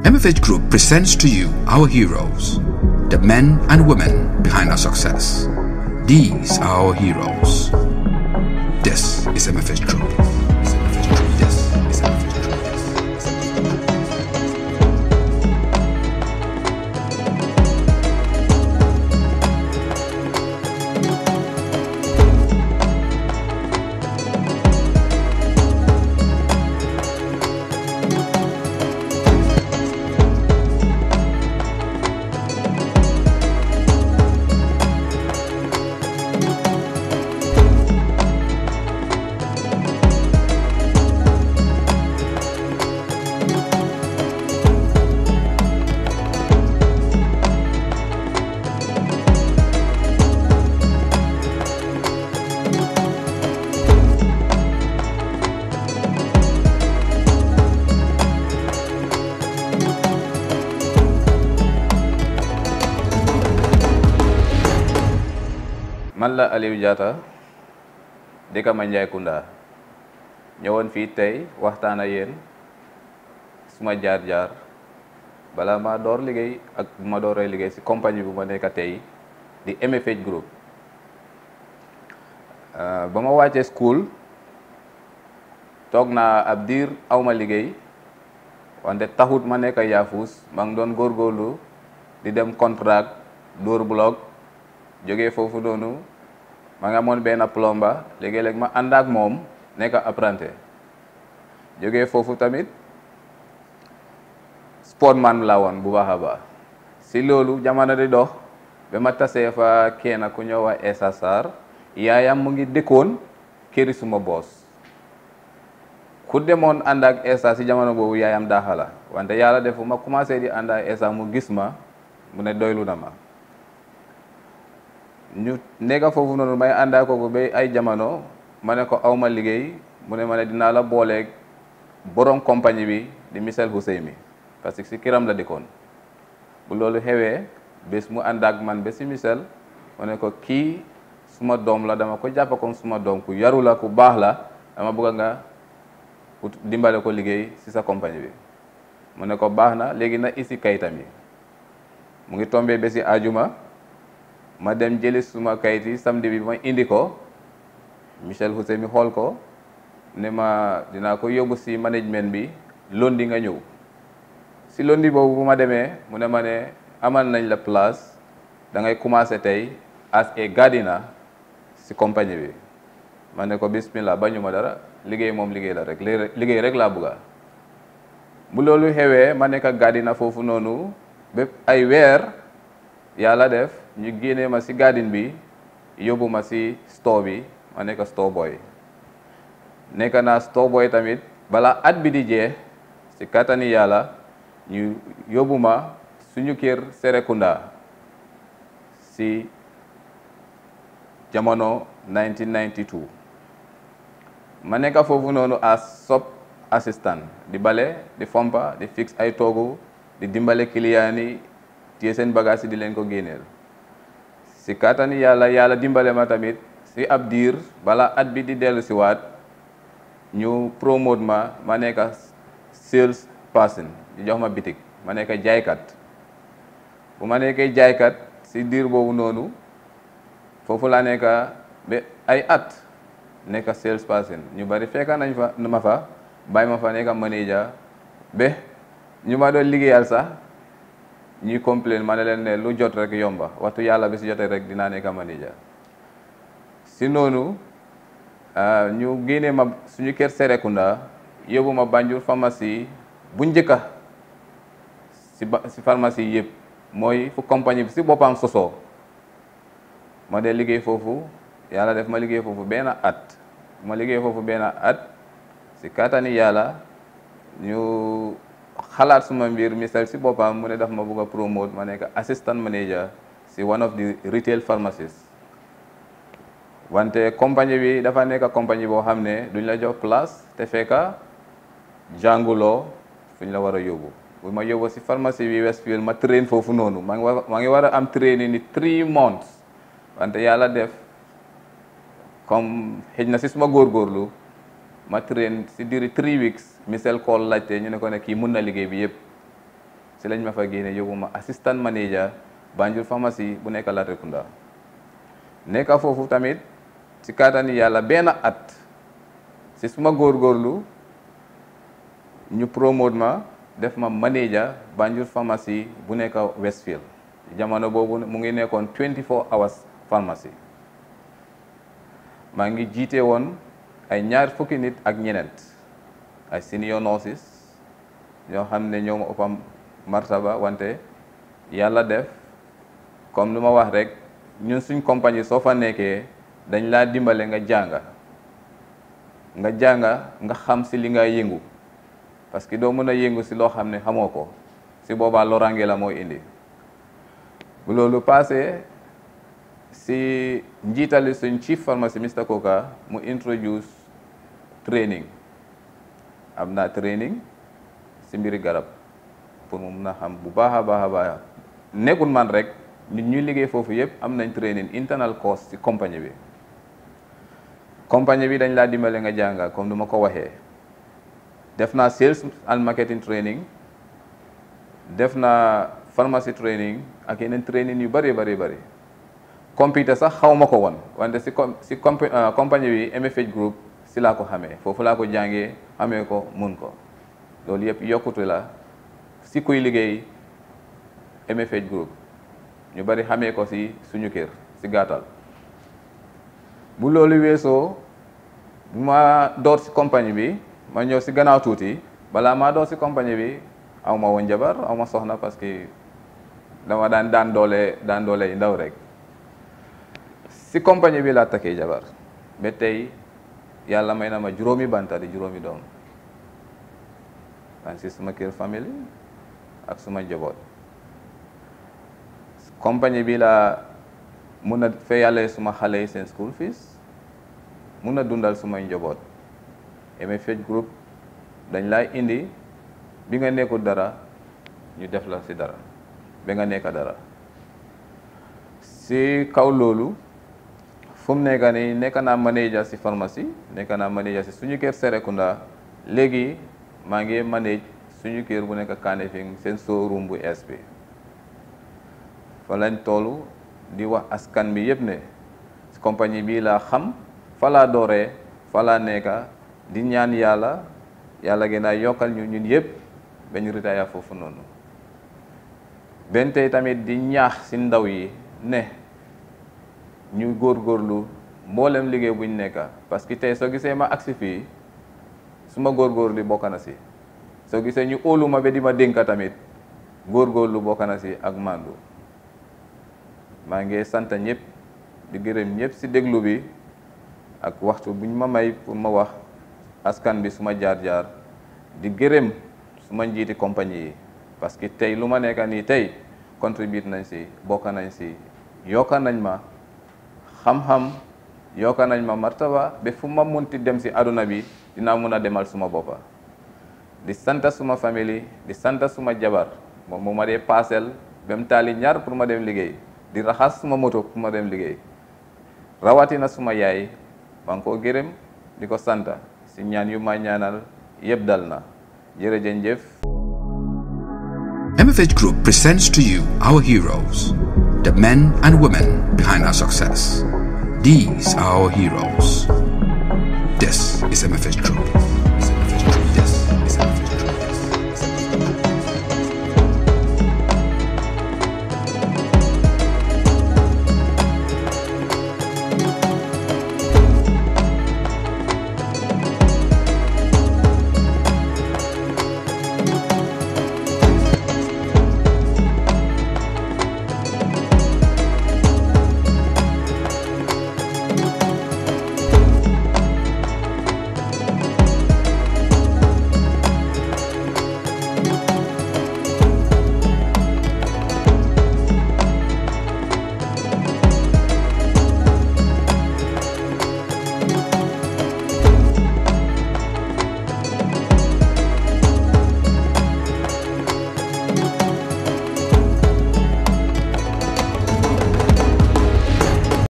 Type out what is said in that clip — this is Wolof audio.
MFH Group presents to you our heroes, the men and women behind our success. These are our heroes. This is MFH Group. This is MFH Group. This is MFH Group. This is MFH Group. man la Aliou Diatta dëkk Manjai Kunda ñëwoon fii tey waxtaan ak yéen suma jaar-jaar balaa ma door liggéey ak bu ma dooree liggéey si compagnie bu ma nekk tey di MFH Group ba ma wàccee school toog naa ab diir awma liggéey wante taxut ma nekk yaafus maa ngi doon góorgóorlu di dem contract dóor blog jógee foofu noonu ma nga amoon benn plomba léegi-léeg ma ànd ak moom nekk apprenti jógee foofu tamit sportman laa woon bu baax a baax si loolu jamono di dox ba ma tasee fa kenn ku ñëw wa Essa Sarr yaayam mu ngi dëkkoon këri suma boos ku demoon ànd ak Essa si jamono boobu yaayam daaxala wante yàlla defu ma commencé di ànd ak Essa mu gis ma mu ne doylu na ma ñu nekka foofu noonu may àndaa kooku ba ay jamono ma ne ko awma liggéey mu ne ma ne dinaa la booleeg borom compagnie bi di Michel Hussein mi parce que si kiram la dëkkoon bu loolu xewee bés mu ànd ak man ba si Michel ma ne ko kii suma doom la dama ko jàpp comme suma doom ku yaru la ku baax la dama bëgg nga ut dimbale ko liggéey si sa compagnie bi mu ne ko baax na léegi na isi kayitam yi mu ngi tombé ba si ajuma ma dem jëli suma kayit yi samedi bi ma indi ko Michel Hussein mi xool ko ne ma dinaa ko yóbbu si management bi lundi nga ñëw si lundi boobu bu ma demee mu ne ma ne amal nañ la place da ngay commencé tey as a gardener si compagnie bi ma ne ko bismillah bañu ma dara liggéey moom liggéey la rek liggéey rek laa bëgga bu loolu xewee ma nekk gardener foofu noonu bépp ay weer yàlla def ñu génnee ma si garden bi yóbbu ma si store bi ma nekk store boy nekk naa store boy tamit balaa at bi di jeex si kattani yàlla ñu yóbbu ma suñu kër Serekunda si jamono 1992 ma nekk foofu noonu as sub assistant di bale di fompa di fix ay toogu di dimbale client yi téye seen bagage yi di leen ko génneel si kattani yàlla yàlla dimbale ma tamit si ab diir balaa at bi di dellu si waat ñu promote ma ma nekk sales person di jox ma bitik ma nekk jaaykat bu ma nekkee jaaykat si diir boobu noonu foofu laa nekk ba ay at nekk sales person ñu bari fekka nañ fa ma fa bàyyi ma fa nekk manager ba ñu ma doon liggéeyal sax ñuy complain ma ne leen ne lu jot rek yomba waxtu yàlla bi si jotee rek dinaa nekk manager si noonu ñu génnee ma suñu kër Serekunda yóbbu ma Banjul pharmacie bu njëkka si ba si pharmacie yëpp mooy fu compagnie bi si boppam sosoo ma dee liggéey foofu yàlla def ma liggéey foofu benn at ma liggéey foofu benn at si kattani yàlla ñu xalaat suma mbir Michel si boppam mu ne daf ma bëgg a promote ma nekk assistant manager si one of the retail pharmacies wante compagnie bi dafa nekk compagnie boo xam ne duñ la jox place te fekka jànguloo fuñ la war a yóbbu bu ma yóbbu si pharmacie bi Westfield ma train foofu noonu maa ngi war maa ngi war a am training ni three months wante yàlla def comme xëj na si suma góorgóorlu ma train si diri three weeks Michel call laajte ñu ne ko ne kii mun na liggéey bi yëpp si lañ ma fa génne yóbbu ma assistant manager Banjul pharmacie bu nekk Latrikunda nekka foofu tamit si kattani yàlla benn at si suma góorgóorlu ñu promote ma def ma manager Banjul pharmacie bu nekk Westfield jamono boobu mu ngi nekkoon 24 hours pharmacie maa ngi jiite woon ay ñaar fukki nit ak ñeneent ay senior nurses ñoo xam ne ñoo ma ëppam martaba wante yàlla def comme lu ma wax rek ñun suñ compagnie soo fa nekkee dañ laa dimbale nga jànga nga jànga nga xam si li nga yëngu parce que doo mën a yëngu si loo xam ne xamoo ko si boobaa loraange la mooy indi bu loolu passé si njiitali suñ chief pharmacy Mr Koka mu introduce training am naa training si mbiri garab pour mu mun a xam bu baax a baax a baax nekkul man rek nit ñuy liggéey foofu yëpp am nañ training internal course ci compagnie bi compagnie bi dañ laa dimbale nga jànga comme du ma ko waxee def naa sales and marketing training def naa pharmacy training ak yeneen training yu bari bari bari computer sax xaw ma ko woon wante si si compagnie bi MFH group si laa ko xamee foofu laa ko jàngee xamee ko mun ko loolu yëpp yokkute la si kuy liggéey MFH group ñu bari xamee ko si suñu kër si gàttal bu loolu weesoo bu ma door si compagnie bi ma ñëw si gannaaw tuuti balaa maa door si compagnie bi aw ma woon jabar aw ma soxna parce que dama daan daan doole daan doole yi ndaw rek si compagnie bi laa takkee jabar ba tey yàlla may na ma juróomi banta di juróomi doom daan si suma kër famille ak suma njaboot compagnie bi laa mun a fayale suma xale yi seen school fees mun a dundal sumay njaboot MFH group dañ lay indi bi nga nekkul dara ñu def la si dara ba nga nekk dara si kaw loolu fu mu nekk nii nekk naa manager si pharmacie nekk naa manager si suñu kër Serekunda léegi maa ngi manage suñu kër bu nekk Kanifing seen showroom bu es bi fa lañ toll di wax askan bi yëpp ne compagnie bii laa xam fa laa dooree fa laa nekka di ñaan yàlla yàlla gën a yokkal ñu ñun yëpp ba ñu retire foofu noonu benn tey tamit di ñaax si ndaw yi ne ñu góorgóorlu mboolem liggéey buñ nekka parce que tey soo gisee ma agsi fii su ma góorgóorlu bokk na si soo gisee ñu óolu ma ba di ma dénka tamit góorgóorlu bokk na si ak màndu maa ngi sant ñëpp di gërëm ñëpp si déglu bi ak waxtu buñ ma may pour ma wax askan bi suma jaar-jaar di gërëm suma njiiti compagnie yi parce que tey lu ma nekka nii tey contribute nañ si bokk nañ si yokka nañ ma xam-xam yokka nañ ma martaba ba fu ma munti dem si aduna bi dinaa mun a demal suma boppa di sant suma famille di sant suma jabar moom mu ma dee paasel ba mu taali ñaar pour ma dem liggéey di raxas suma moto pour ma dem liggéey rawatina suma yaay maa ngi koo gërëm di ko sant si ñaan yu ma ñaanal yëpp dal na jërëjëf. MFH Group presents to you our heroes, the men and women behind our success. These are our heroes. This is MFH Group.